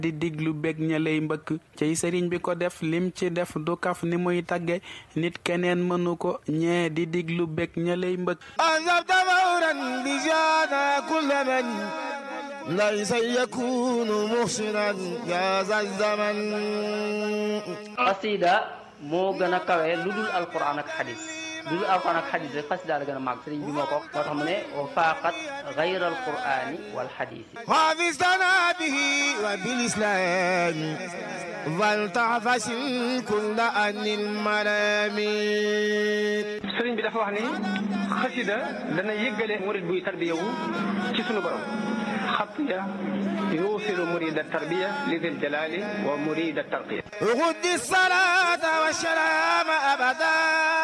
di diglu bég ña lay mbëkk cey sëriñ bi ko def lim ci def du kaf ni muy tagge nit keneen mënu ko ñee di diglu bég ña lay mbëkk أنزلت فورا بجانا كل من ليس يكون محسنا يا ذا الزمن xasida moo gën a kawe lu dul alquran ak xadis lu dul alquran ak xadis rek xasida la gën a màgg sëriñ bi moo ko wax moo tax mu ne wa faaqat gayra alqurani wal xadisi حافظتنا به وبالإسلام فلتعفس كل أن الملامين sëriñ bi dafa wax ni xasida dana yëggale murid buy tarbiya wu ci sunu borom xatiya yuusilu murida tarbiya li dil jalali wa murida tarqiya غد الصلاة والسلام أبدا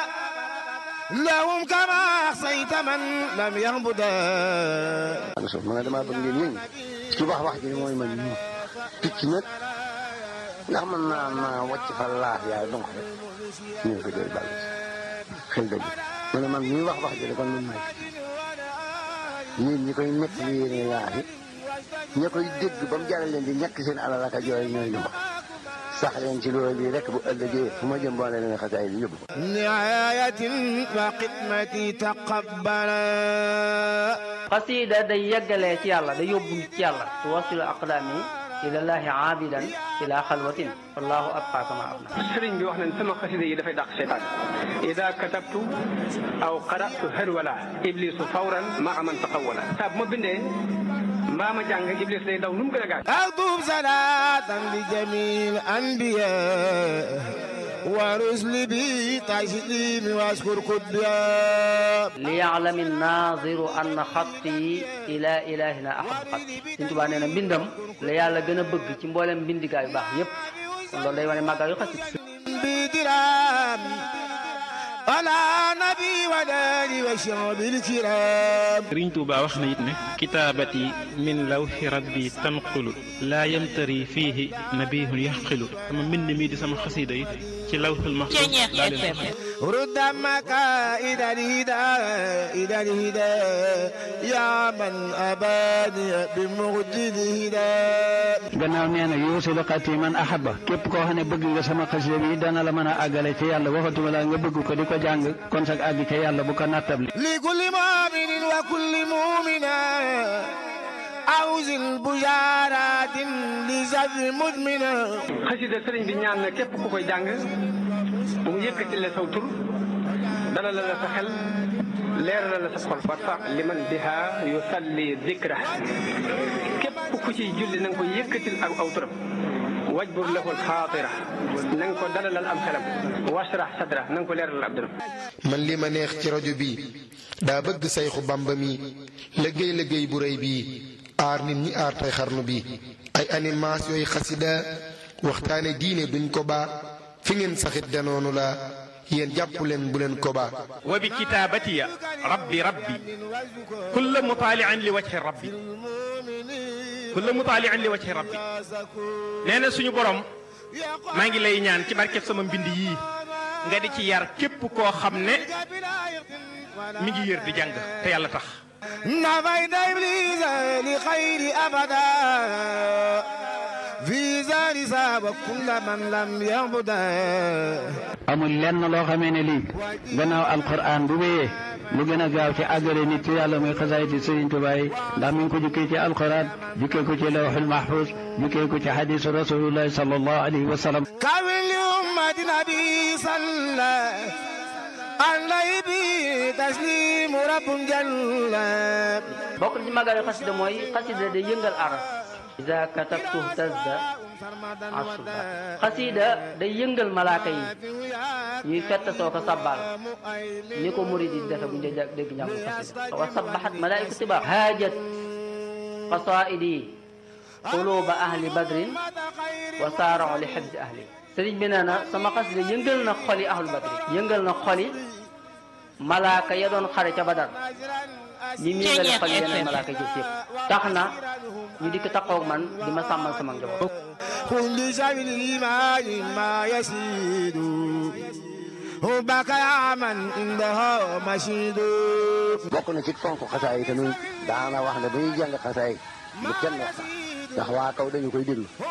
لهم كما أحصيت من لم يعبدا so ma ne damaa bëgg ngeen yëngu ci wax wax ji mooy man ñu picc nag ndax mën naa naa wàcc fa laaf yaay donc rek ñu ngi ko doy bàll xel dëgg ma ne man ñuy wax wax ji de kon man maay yéen ñi koy nekk li yéene laaf yi ña koy dégg ba mu jaral leen di ñàkk seen alal ak a jooy ñooy lu sax leen ci loolu lii rek bu ëllëgee fu ma jëm boo ne leen xasaay bi yóbbu ko نعاية وخدمتي تقبلا xasida day yeggalee ci yàlla day yóbbu nit ci yàlla tuwasilu aqdaami ilallahi aabidan ila xalwatin wallahu abqa kama abna sëriñ bi wax nañ sama xasida yi dafay dàq seytaan ida katabtu aw qaratu harwala iblisu fawran maa man taqawala saa bu ma bindee mbaa ma jàng iblis day daw nu mu gën a gaaw أكتب صلاة لجميع الأنبياء ورسل بي تسليم واشكر كبيا liyaalami naziru anna xatti ila ilahina ahab xatti Sëriñ Tuubaa nee na mbindam la yàlla gën a bëgg ci mboolem mbindigaa yu baax yépp kon loolu day wane màggaa yu xasida بدرام على نبي وداني وشعب الكرام sëriñ Tuuba wax na it ne kitaabati min lawxi rabbi tanqulu laa yamtari fiihi nabihun yaxqilu sama mbind mii di sama xasida yi ci lawxul maxfuus laa leen ko رد مكائد الهدى إلى الهدى يا من أباني بمجد الهدى gannaaw nee na yuusilu xati man ahaba képp koo xam ne bëgg nga sama xasida bi dana la mën a àggale ci yàlla waxatuma la nga bëgg ko di ko jàng kon sag àgg ca yàlla bu ko nattable لكل مؤمن وكل مؤمنة أوز البشارات لزر مدمنة xasida sëriñ bi ñaan na képp ku koy jàng bu mu yëkkati la saw tur dalal la sa xel leeral la sa xol warfa liman biha yusalli dikra képp ku ciy julli na nga ko yëkkatil ak aw turam wajbur lahu alxaatira na nga ko dalalal am xelam washrah sadra na nga ko leeralal ab dëram man li ma neex ci rajo bi daa bëgg sayxu bamba mi liggéey liggéey bu rëy bii aar nit ñi aar tey xarnu bi ay animation yooyu xasida waxtaane diine duñ ko baa fi ngeen saxit danoonu la yéen jàpp leen bu leen ko baa wa bi kitaabatiya rabbi rabbi kulla mutaalian li wajhi rabbi kulla mutaalian li wajhi rabbi nee na suñu borom maa ngi lay ñaan ci barkeb sama mbind yii nga di ci yar képp koo xam ne mi ngi yër di jàng te yàlla tax نفيت إبليس لخير أبدا في زار ساب كل من لم يعبدا amul lenn loo xamee ne lii gannaaw alquran bu wéyee lu gën a gaaw ci àggale nit ci yàlla muy xasaayiti Sëriñ Tuubaa yi ndax mi ngi ko jukkee ci alquran jukkee ko ci lawxul mahfuz jukkee ko ci xadisu rasulullahi sallallahu alayhi wa sallam كامل لأمة نبي صلى عليه به تسليم رب جل bokk na ci màggaa yu xasida mooy xasida day yëngal aras ida katabtu tazda asuba xasida day yëngal malaaka yi ñuy fett soo ko sabbal ni ko murid yi defe bu ñu dee dégg njàngu xasida wa sabbaxat malaaiku tiba haajat qasaidi quluba ahli badrin wa saarao li xibsi ahli sëriñ bi nee na sama xasida yëngal na xoli ahlu badrin yëngal na xoli malaaka ya doon xare ca badar ñi mu yëngale xol yeneen malaaka jëf yëpp tax na ñu dikk taxaw man di ma sàmmal sama njaboot كل شيء الإيمان ما يسيد حبك يا من عنده مشيد bokk na ci fonk xasaay tamit daana wax ne bu ñuy jàng xasaay bu kenn wax sax ndax waa kaw dañu koy déglu